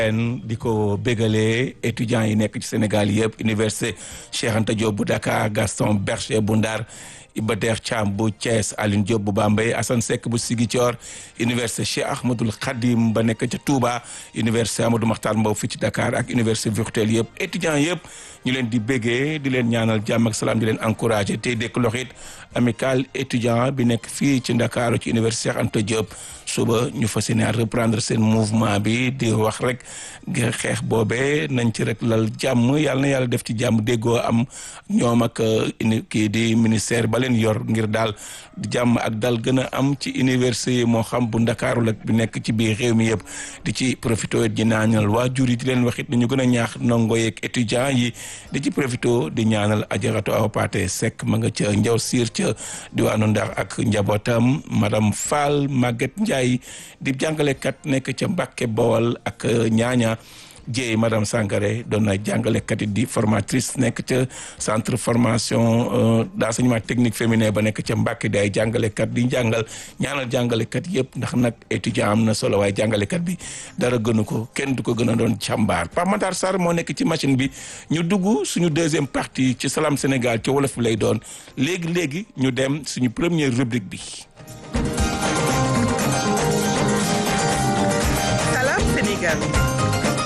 di ko bégalee étudiants yi nekk ci Sénégal yëpp université Cheikh Anta Diop bu Dakar Gaston Berger bu Ndar Iba Der Thiam bu Thiès Aline Diop bu Bambey Assane Seck bu Ziguinchor université Cheikh Ahmadoul Khadim ba nekk ca Touba université Amadou Mahtar Mbow fii ci Dakar ak université virtuelle yëpp étudiants yëpp ñu leen di béggee di leen ñaanal jàmm ak salaam di leen encouragé tey dekk loxit amical étudiant bi nekk fii ci Ndakaaru ci université Cheikh Anta Diop suba ñu fas yéene reprendre seen mouvement bi di wax rek xeex boobee nañ ci rek lal jàmm yàlla na yàlla def ci jàmm déggoo am ñoom ak kii di ministère ba leen yor ngir daal jàmm ak dal gën a am ci université yi moo xam bu Ndakaaru la bi nekk ci biir réew mi yëpp di ci profité di ñaanal waajur yi di leen wax it ñu gën a ñaax ndongo yeeg étudiant yi di ci profité di ñaanal ajaratu aw Paate Seck ma nga ca njaw siir ca diwaanu Ndar ak njabootam madame Fall Maguette Ndiaye di jàngalekat nekk ca Mbàkke Bawal ak ñaaña Jéey madame Sangaré doon na jàngalekat yi di formatrice nekk ca centre formation d'enseignement technique féminin ba nekk ca Mbàkke di ay jàngalekat di jàngal ñaanal jàngalekat yëpp ndax nag étudiant am na solo waaye jàngalekat bi dara gënu ko kenn du ko gën a doon càmbaar Pape Matar Sarr moo nekk ci machine bi ñu dugg suñu deuxième partie ci Salam Sénégal ci wolof bi lay doon léegi léegi ñu dem suñu première rubrique bi. Salam Sénégal.